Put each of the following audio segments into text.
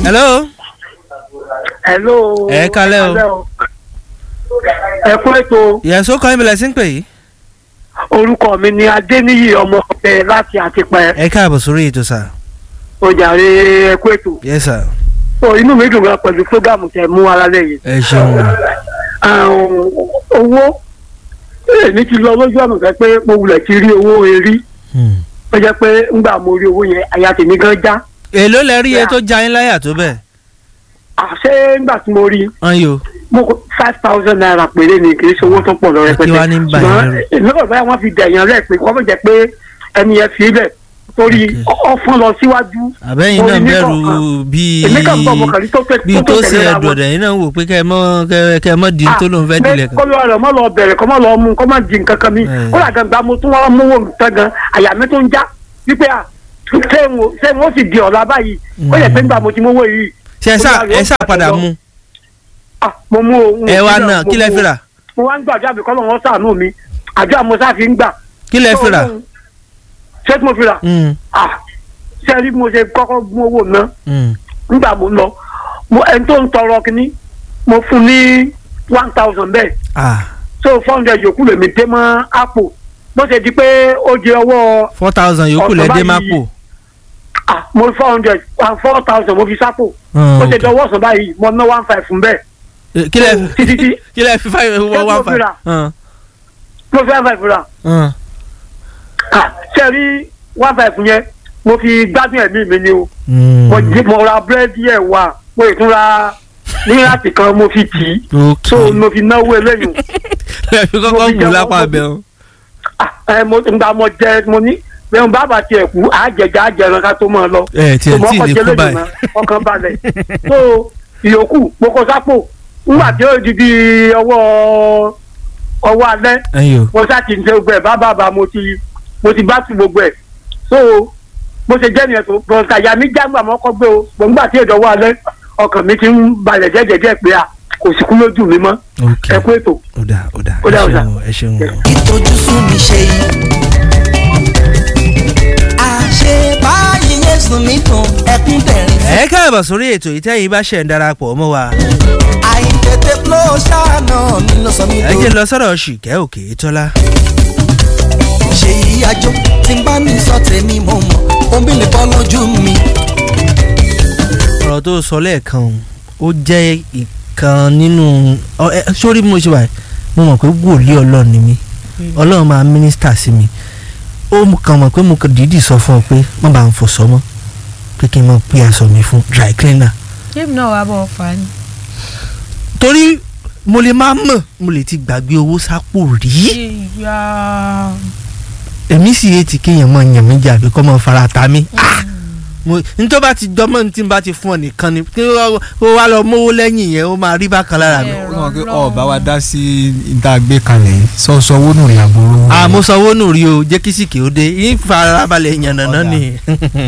hello. hello. Ẹ kálẹ́ o. ẹ kú ètò yẹ̀só kan ìbílẹ̀ sí ń pè yìí. orúkọ mi ni adéníyì ọmọ ọbẹ láti àtìpẹ ẹ káàbọ̀ sórí ètò sà. ojàre ẹ kú ètò. yes sir. so inú mi dùn gan pẹ̀lú fúgàmù tẹ mú alálẹ̀ yìí. ẹ ṣeun. Àrùn owó èmi ti lọ lójú ọ̀nà fẹ́ pé mo wulẹ̀ ti rí owó erí Hmm. ó jẹ́ pé ńgbà mo rí owó yẹn àyà tèmi gan já èló lẹ rí iye tó já yín láyà tó bẹ́ẹ̀. àṣé ńgbà tí mo rí wọ́n yóò. mo kó five thousand naira péré ni kì í ṣe owó tó pọ̀ lọ rẹpẹtẹ Kí wá ní bà yín lẹ́rù? èmi kò báyà wọ́n fi dẹ̀yàn rẹ̀ pé wọ́n fi jẹ́ pé ẹni yẹn fi bẹ̀ torí Okay. ọ̀fọ́n lọ síwájú àbẹ́yìn Mo náà rí ní bẹ̀rù kọ̀ọ̀kan. bíi èmi kàn bọ̀ mo kàn rí tó tẹ̀ bíi tó ṣe tẹ̀lé ra ẹ̀dùn wọn. ọ̀dẹ̀ yín náà wò pé kẹ́ ẹ mọ́ kẹ́ kẹ́ ẹ mọ́ di tó lóun fẹ́ dilẹ̀ kan. kọ́ ló rẹ̀ mọ́ lọ bẹ̀rẹ̀ kọ́ mọ́ lọ mú kọ́ mọ́ di nǹkan kan mi Ẹ̀. kó làgàn gba mo tún wọ́n mú wò tán gan àyà mi tó ń já wípé à ṣé mo ṣé mo sì di ọ̀la báyìí ó yẹ pé nígbà mo ti mówó yìí ṣe ẹ sá ẹ sá padà mú. ah mo mú o. ẹ wá náà kí lẹ fi rà mo wá ń gbàdúrà bí kọ́lọ́ wọn sàánú mi àdúrà mo sá fi ń gbà. kí lẹ fi rà. ṣé tí mo fi rà Hmm, ah ṣé rí bí mo ṣe kọ́kọ́ mú owó náà hmm. nígbà mo ń lọ mo ẹni tó ń tọrọ kínní mo fún ní one thousand bẹ́ẹ̀ ah so four hundred yòókù lèmi dé mọ́ àpò bó ṣe di pé ó di ọwọ́ four thousand yòókù lẹ dé má pò. ah mo four hundred and four thousand mo fi sápò Hmm, bó ṣe okay. di ọwọ́ ọ̀sán báyìí mo ná one five fún bẹ́ẹ̀ Eh, kí lẹ so, títí tí kí lẹ fi five Ṣé one mo one fi five. rà? Hmm, mo fi one five rà hmm. ah ṣe rí one five yẹn mo fi gbádùn ẹ̀mí mi ni o Hmm. mo jí mo ra búrẹ́dì ẹ̀ wà mo ì tún ra ní láti kan mo fi tì í so ok mo fi náwó eléyìí lẹ fi mo kọ́kọ́ fi wù jẹ́ lápá wọ́n- bẹ́ẹ̀ o. ah ẹ mo ngba mo jẹ mo ní bẹ́ẹ̀ bàbá tiẹ̀ kú àjẹjà àjẹrán ká tó máa lọ ẹ tiẹ̀ Ṣùgbọ́n tí ì ọkọ̀ lè jẹ́ kú lẹ́nu báyìí. náà, ọkàn balẹ̀ so ìyókù mo kó sápò nígbà tí ó di bí ọwọ́ ọwọ́ alẹ́ ẹyọ mo sá ti ń ṣe gbogbo ẹ̀ bá bàbá mo ti mo ti bá tu gbogbo ẹ̀ so bó ṣe jẹ́ nìyẹn tó bọ̀ǹkà ìyá mi jágbà mọ́ kọ́ gbé o gbọ̀ngbà tí èdè ọwọ́ alẹ́ ọkàn mi ti ń balẹ̀ jẹ́jẹ́jẹ́ pé a kò sí kú lójú mi mọ́ ok ẹ kú ètò. ó dà ó dà Ó dà, ó ẹ dà. ṣeun o, ẹ ṣeun o. ìtọ́júsùn mi ṣe yìí. àṣebáyé yéésù mi dùn ẹkún dẹ̀rín fún. ẹ káàbọ̀ sórí ètò ìtẹ́yìn bá ṣẹ̀ ń darapọ̀ mọ́ wa. àìtètè flow ṣáànà mi ló sọ mí ẹ dùn. jẹ́ lọ sọ́dọ̀ ṣìkẹ́ òkè tọ́lá. ṣe ìyájọ́ tí n bá ní sọ tèmi mo mọ̀ omi lè bọ́ lójú mi. ọ̀rọ̀ tó sọ lẹ́ẹ̀kan o, ó jẹ́ ìkan nínú ọ, ẹ, sórí bí mo ṣe wà yìí, mo mọ̀ pé wòlíì ọlọ́run ni mí ọlọ́run máa mínísítà sí mi ó mú kàn mọ̀ pé mo kàn dídì sọ fún ọ pé má bàa ń fọṣọ mọ́ pé kí n máa pé aṣọ mi fún dry cleaner jébì náà wàá bọ̀ fà á ni. torí mo lè má mọ̀ mo lè ti gbàgbé owó sápò rí ìyá èmi sì yé ti kéèyàn máa yàn mí jà àbí kọ́ máa fara ta mí Ah! mo nítorí bá ti dọ́mọ́ ní tí n bá ti fún ọ nìkan ni kí ó wá lọ mówó lẹ́yìn yẹn ó máa rí bákan lára mi. Ẹ̀rọ ó mọ̀ pé Ọlọ́run. ọba wa dá sí ìta gbé kalẹ̀ yìí sọ́sọ́ owó nù rí àbúrò. àmọ́ sanwó nù rí o jẹ́ kí sìkì ó dé yín farabalẹ̀ yànnàná Ọ̀dà. ni.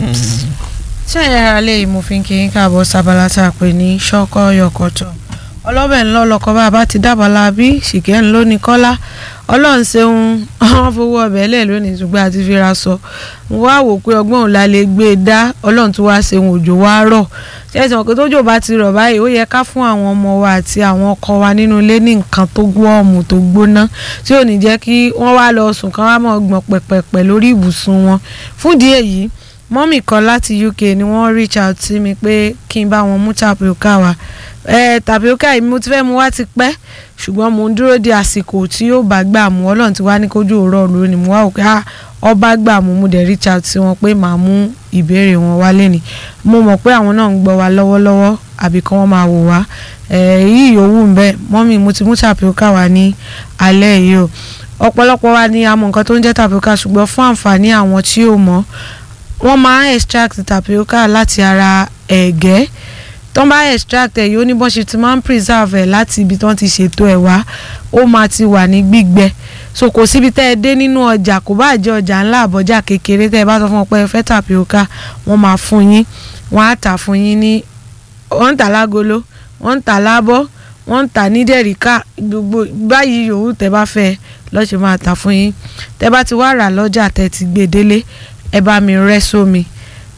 tí ẹ̀yà ara lè mú fi kí n káàbọ̀ sábàlá tá a pè ní ṣọ́kọ́ yọkọ̀tọ̀ ọlọ́bẹ̀ ńlọ lọkọ̀ bá a bá ti dábàlá bí ṣìkẹ́ ńlọ ní kọ́lá ọlọ́run ṣeun wọ́n fowó ọbẹ̀ lẹ̀ lónìí ṣùgbọ́n àti fira sọ mo wá wò pé ọgbọ́n òun la lè gbé e dá ọlọ́run tó wá ṣeun òjò wá rọ̀ ṣẹ́sìn ọ̀pẹ tójò bá ti rọ̀ báyìí ó yẹ ká fún àwọn ọmọ wa àti àwọn ọkọ wa nínú ilé ní nǹkan tó gbọ́ọ̀mù tó gbóná tí ò ní jẹ́ kí wọ́n wá lọ sùn kán wá mọ̀ gbọ̀n pẹ̀pẹ̀pẹ̀ lórí ibùsùn wọn fúndìí èyí mọ́mì kan láti UK ni wọ́n reach out sí mi pé kí n bá wọn mú tapioca wá ẹ tapioca yìí mo ti fẹ́ mu wá ti pẹ́ ṣùgbọ́n mo ń dúró de àsìkò tí yóò bá gbà mú ọlọ́run ti wá ní kójú òórọ̀ lónìí mo wá òkè á ọba gbà mú mo dẹ̀ reach out sí wọn pé màá mú ìbéèrè wọn wá lẹ́ni mo mọ̀ pé àwọn náà ń gbọ́ wa lọ́wọ́lọ́wọ́ àbí kí wọ́n máa wò wá èyí yòówù ń bẹ́ẹ̀ mọ́mì mo ti mú tapioca wá ní alẹ́ yìí o ọ̀pọ̀lọpọ̀ wa ni a mọ̀ nǹkan tó ń jẹ́ tapioca ṣùgbọ́n fún àǹfààní àwọn tí ò mọ̀ wọ́n máa ń extract tapioca láti ara ẹ̀gẹ́ tó ń bá extract ẹ̀ yóò ní bọ́n ṣe ti máa ń preserve ẹ̀ láti ibi tó ń ti ṣètò ẹ̀ wá ó máa ti wà ní gbígbẹ so kò síbi tẹ́ ẹ dé nínú ọjà kò bá jẹ́ ọjà ńlá àbọ̀jà kékeré tẹ́ ẹ bá sọ fún ọ pé ẹ fẹ́ tapioca wọ́n máa fún yín wọ́n á tà fún yín ní wọ́n ń tà lágolo wọ́n ń tà lábọ́ wọ́n ń tà ní dẹ̀ríkà gbogbo báyìí yòówù tẹ́ bá fẹ́ lọ́ọ́ máa tà fún yín tẹ́ bá ti wá rà lọ́jà tẹ́ ti gbé délé ẹ bá mi rẹ́ sómi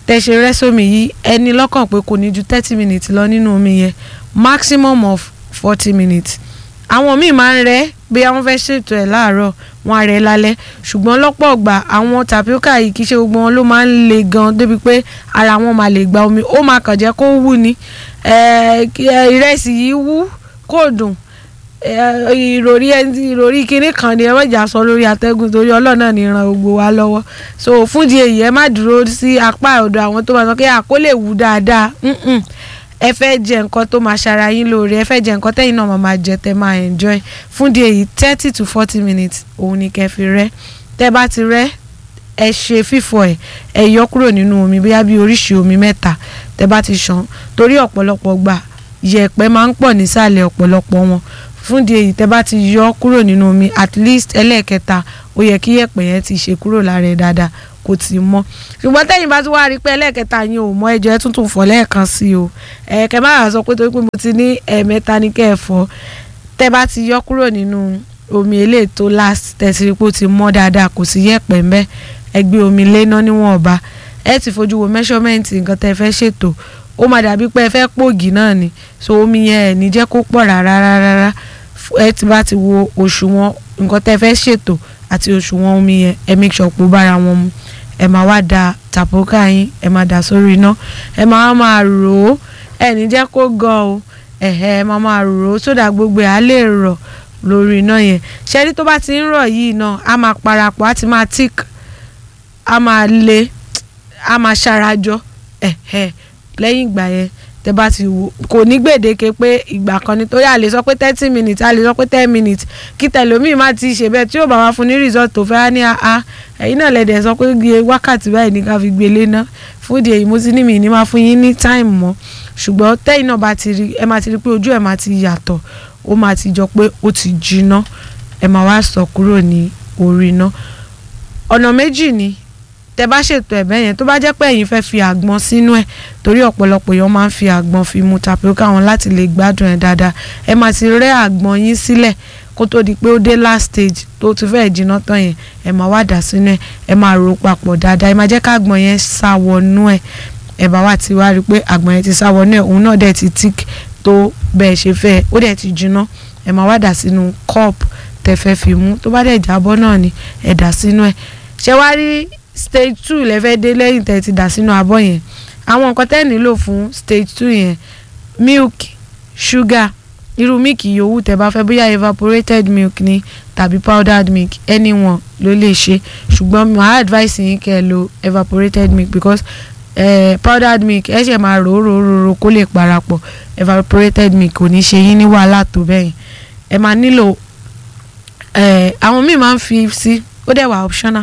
tẹ́ ṣe rẹ́ sómi yìí ẹni lọ́kàn pé kò ní ju thirty minutes lọ nínú omi yẹn maximum of forty minutes àwọn míì máa ń rẹ́ bí àwọn fẹ́ ṣètò ẹ̀ láàárọ̀ wọn á rẹ́ lálẹ́ ṣùgbọ́n lọ́pọ̀ ọgbà àwọn tapioca yìí kì í ṣe gbogbo wọn ló máa ń le gan débi pé ara wọn máa lè gba omi ó máa kàn jẹ́ kó wú ni Eh, kí- eh, ìrẹsì yìí wú kò dùn Eh, ìròrí ẹni- ìròrí kinní kan ni ẹ má jà sọ lórí atẹ́gùn torí ọlọ́run ní ran gbogbo wa lọ́wọ́ so fún di èyí ẹ má dúró sí apá ọ̀dọ̀ àwọn tó máa sọ pé àkó lè wú dáadáa Mm-mm. ẹ fẹ́ jẹ nǹkan tó máa ṣara yín lóore ẹ fẹ́ jẹ nǹkan tẹ́yìn náà máa máa jẹ tẹ́ máa enjoy fún di èyí thirty to forty minutes òun ni kẹ́ fi rẹ́ tẹ́ bá ti rẹ́ ẹ ṣe fífọ ẹ ẹ yọ kúrò nínú omi bóyá bí oríṣi omi mẹ́ta tẹ́ bá ti ṣàn torí ọ̀pọ̀lọpọ̀ gbà yẹ̀pẹ̀ máa ń pọ̀ nísàlẹ̀ ọ̀pọ̀lọpọ̀ wọn fún di èyí tẹ́ bá ti yọ kúrò nínú omi at least ẹlẹ́ẹ̀kẹta ó yẹ kí yẹ̀pẹ̀ yẹn ti ṣe kúrò lára ẹ̀ dáadáa kò tí ì mọ́ ṣùgbọ́n tẹ́yìn bá ti wá rí i pé ẹlẹ́ẹ̀kẹta yín ò mọ ẹjọ́ ẹ tuntun fọ̀ lẹ́ẹ̀kan sí o ẹ̀ẹ́kẹ́ má wàá sọ pé torí pé mo ti ní ẹ̀ẹ̀mẹ́ta ní kẹ́ ẹ̀ fọ̀ tẹ́ bá ti yọ kúrò nínú omi eléyìí tó last tẹ̀sí rí pé ó ti mọ́ dáadáa kò sí yẹ̀pẹ̀ ńbẹ́ ẹ gbé omi léná níwọ̀nba ẹ ti fojú wo measurement nǹkan tẹ́ ẹ fẹ́ ṣètò ó máa dàbí pé ẹ fẹ́ pògì náà ni so omi yẹn ẹ̀ ní jẹ́ kó pọ̀ rárá rárá ẹ ti bá ti wo òṣùwọ̀n nǹkan tẹ́ ẹ fẹ́ ṣètò àti òṣùwọ̀n omi yẹn ẹ make sure pé ó bára wọn mu ẹ máa wá da tàpókà yín ẹ máa dà sórí iná ẹ máa máa rò ó ẹ ní jẹ́ kó gan o ẹ̀hẹ́ ẹ máa máa rò ó sódà gbogbo ẹ̀ á lè rọ̀ lórí iná yẹn ṣẹ́rí tó bá ti ń rọ̀ yìí náà á máa parapọ̀ á ti máa tík á máa le á máa ṣarajọ ẹ̀hẹ́ lẹ́yìn ìgbà yẹn tẹ bá ti wò kò ní gbèdéke pé ìgbà kan ni torí a lè sọ pé thirty minutes a lè sọ pé ten minutes kí tẹlómi má ti ṣe bẹ́ẹ̀ tí yóò bá wá fún ní result tó fẹ́ á ní a ẹ̀yin náà lẹ́dẹ̀ sọ pé gbé wákàtí báyìí ní ká fi gbé lé ná fún ìdí èyí mo ti ní mi ní máa fún yín ní time mọ́ ṣùgbọ́n tẹ́yìn náà bá ti rí ẹ máa ti rí pé ojú ẹ̀ máa ti yàtọ̀ ó máa ti jọ pé ó ti jiná ẹ máa wá sọ kúrò ní orí iná ọ̀nà méjì ni tẹ bá ṣètò ẹ̀bẹ̀ yẹn tó bá jẹ́ pé ẹ̀yin fẹ́ fi àgbọn sínú ẹ̀ torí ọ̀pọ̀lọpọ̀ èèyàn máa ń fi àgbọn fi mu tapioca wọn láti lè gbádùn ẹ̀ dáadáa ẹ máa ti rẹ́ àgbọn yín sílẹ̀ kó tó di pé ó dé last stage tó ti fẹ́ jiná tán yẹn ẹ máa wá dà sínú ẹ̀ ẹ máa rò papọ̀ dáadáa ẹ máa jẹ́ ká àgbọn yẹn sá wọnú ẹ̀ ẹ bá wá ti wá rí i pé àgbọn yẹn ti sá wọnú ẹ̀ òun náà dẹ̀ ti tík tó bẹ́ẹ̀ ṣe fẹ́ ó dẹ̀ ti jiná ẹ máa wá dà sínú cup tẹ fẹ́ fi mú tó bá dẹ̀ jábọ́ náà ni ẹ dà sínú ẹ̀ ṣé wá rí stage two lẹ́fẹ́ dé lẹ́yìn tẹ́ ti dà sínú abọ́ yẹn àwọn nǹkan tẹ́ nílò fún stage two yẹn milk sugar irú milk yòówù tẹ́ bá fẹ́ bóyá evaporated milk ni tàbí powdered milk anyone ló lè ṣe ṣùgbọ́n my advice yín kẹ́ ẹ lo evaporated milk because eh, powdered milk ẹ ṣe máa rò ó rò ó rò ó kó lè parapọ̀ evaporated milk kò ní ṣe yín ní wàhálà tó bẹ́yìn ẹ máa nílò eh, àwọn míì máa ń fi sí ó dẹ̀ wà optional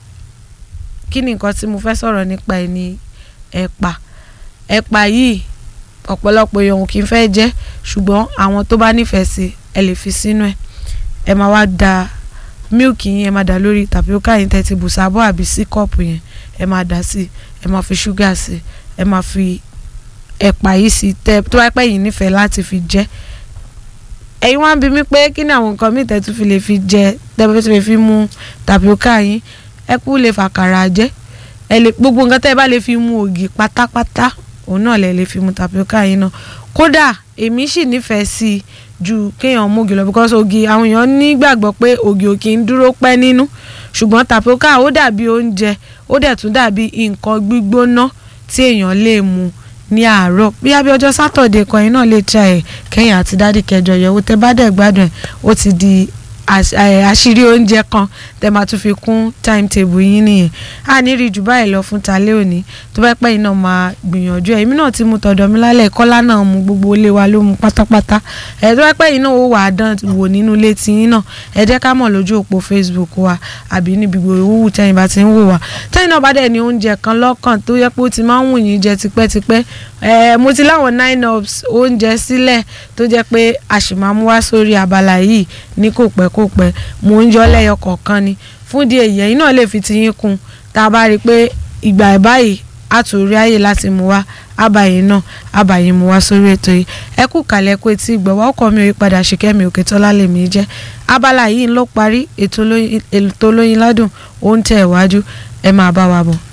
kí ni nǹkan tí mo fẹ́ sọ̀rọ̀ nípa ẹ̀ ní ẹ̀pà ẹ̀pà yìí ọ̀pọ̀lọpọ̀ èèyàn kì í fẹ́ jẹ ṣùgbọ́n àwọn tó bá nífẹ̀ẹ́ sí ẹ lè fi sínú ẹ̀ ẹ máa wá da mílìkì yín ẹ máa dà lórí tàpíókà yín tẹ́ ti bù sábọ̀ àbí sí kọ́ọ̀pù yẹn ẹ máa dà sí ẹ máa fi ṣúgà sí ẹ máa fi ẹ̀pà yìí sí tẹ́ tó bá pẹ́ yín nífẹ̀ẹ́ láti fi jẹ ẹ̀yin wá ń bi mí pé kí ni àwọn nǹkan míì tẹ́ tún fi lè fi jẹ tẹ́ bá fi fi mú tàpíókà yín ẹ kú lè fàkàrà jẹ ẹ lè gbogbo nǹkan tẹ́ ẹ bá lè fi mu ògì pátápátá òun náà lè lè fi mu tapioca yín náà kódà èmi sì nífẹ̀ẹ́ sí i ju kéèyàn mú ògì lọ because ògì àwọn èèyàn nígbàgbọ́ pé ògì ò kì í dúró pẹ́ nínú ṣùgbọ́n tapioca ó dàbí oúnjẹ ó dẹ̀ tún dàbí nǹkan gbígbóná tí èèyàn lè mu ní àárọ̀ bí abẹ́ ọjọ́ sátọ̀dẹ̀ kan yín náà lè tra ẹ̀ kẹ́yìn àti dádì kẹjọ yẹ̀wò tẹ́ bá dẹ̀ gbádùn ẹ̀ ó ti di àṣírí oúnjẹ kan tẹ́ máa tún fi kún timetable yín nìyẹn a ní rí jù báyìí lọ fún talẹ́ òní tó bá pẹ́ yín náà máa gbìyànjú ẹ̀ èmi náà ti mu tọ̀dọ̀ mi lálẹ́ kọ́lá náà mu gbogbo ilé wa ló mu pátápátá ẹ̀ tó bá pẹ́ yín náà ó wà á dán wò nínú ilé tí yín náà ẹ jẹ́ ká mọ̀ lójú òpó Facebook wa àbí níbi gbòòwò tẹ́yìn bá ti ń wò wá tẹ́yìn náà bá dẹ̀ ní oúnjẹ kan lọ́kàn tó yẹ pé ó ti máa ń wù yín jẹ tipẹ́tipẹ́ ẹ̀ mo ti láwọn nine ups oúnjẹ sílẹ̀ tó jẹ́ pé àṣìmámú wá sórí abala yìí ní kò pẹ́ kò pẹ́ mò ń yọ lẹ́yọ kọ̀ọ̀kan ni fún díẹ̀ yìí ẹ̀yin náà lè fi tiyín kún tá a bá rí i pé ìgbà ẹ̀ báyìí a tún rí àyè láti mú wá àbàyè náà àbàyè mú wá sórí ètò yìí ẹ kú kàlẹ́ pé tí ìgbọ̀wọ́ ọkọ̀ mi ò yí padà ṣìkẹ́mi òkè tọ́lá lèmi jẹ́ abala yìí ló parí ètò olóyin ládùn ó ń tẹ̀ wájú ẹ máa bá wa bọ̀.